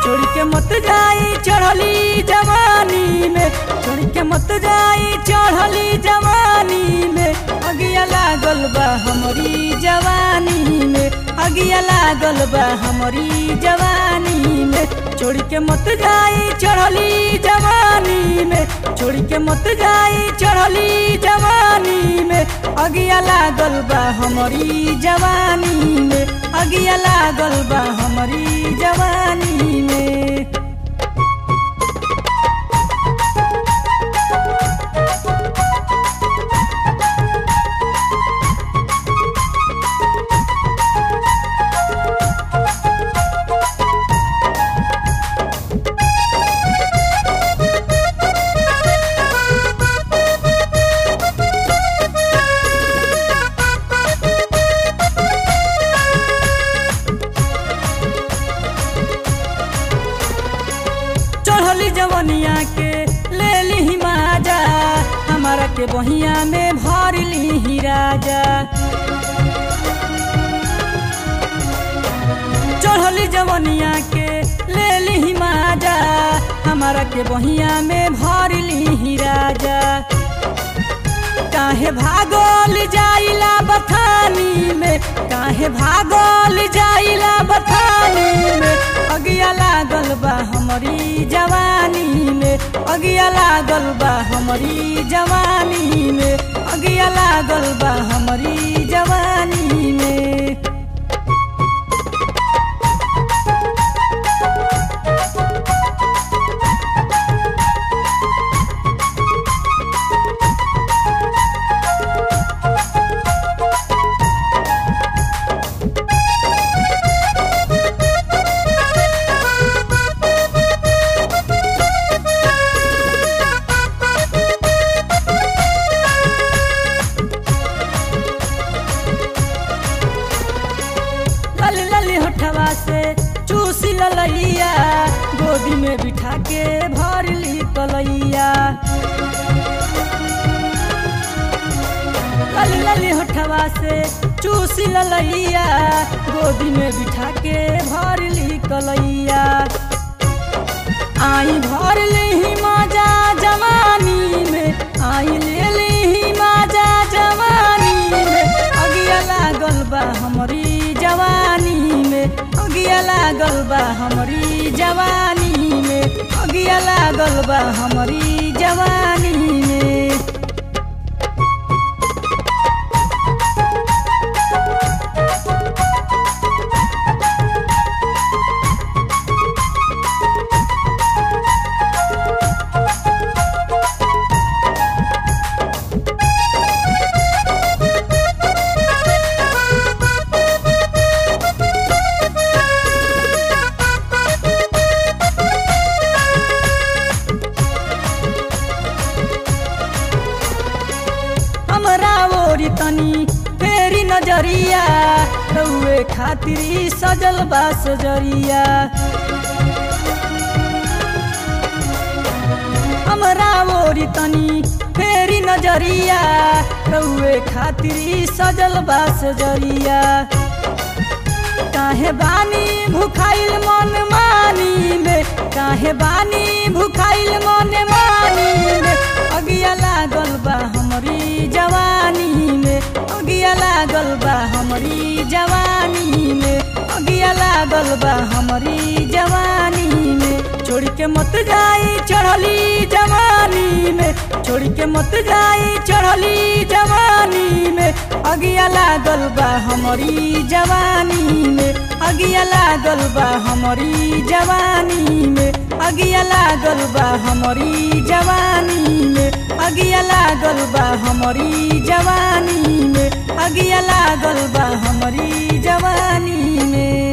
छोड़ के मत जाई चढ़ली जवानी में छोड़ के मत जाई चढ़ली जवानी में अगिया लागल बा हमारी जवानी में अगिया लागल बा हमारी जवानी में छोड़ के मत जाई चढ़ली जवानी में छोड़ के मत जाई चढ़ली जवानी में अगिया लागल बा हमारी जवानी में अगिया लागल बा हमारी जवानी में चढ़ली जवनिया के ले ली माजा हमारा के बहिया में भर ली राजा चढ़ली जवनिया के ले ली माजा हमारा के बहिया में भर ली राजा काहे भागल जाइला बथानी में काहे भागल जाइला बथानी में अगिया लागल बा हमारी जवानी में अगिया लागल बा हमारी जवानी में अगिया लागल बा हमारी जवानी में लली लली होठवा से चूसी ललैया गोदी में बिठा के भर ली कलैया लली लली होठवा से चूसी ललैया गोदी में बिठा के भर ली कलैया आई भर ली मजा जवानी में आई ले ली मजा जवानी में अगिया लागल बा हमारी जवानी में अगिया लागल बा हमारी जवानी में अगिया लागल बा हमारी जवानी में हमरा ओरी तनी फेरी नजरिया रउए खातिर ई सजल बा सजरिया हमरा ओरी तनी फेरी नजरिया रउए खातिर ई सजल बा सजरिया काहे बानी भुखाइल मन मानी में काहे बानी भुखाइल मन मानी में अगिया लागल बा हमारी जवानी में अगिया लागल बा हमारी जवानी में अगिया लागल बा हमारी जवानी में छोड़ के मत जाई चढ़ली जवानी में छोड़ के मत जाई चढ़ली जवानी में अगिया लागल बा हमारी जवानी में अगिया लागल बा हमारी जवानी में अगिया लागल बा हमारी जवानी में अगिया लागल बा हमारी जवानी में अगिया लागल बा हमारी जवानी में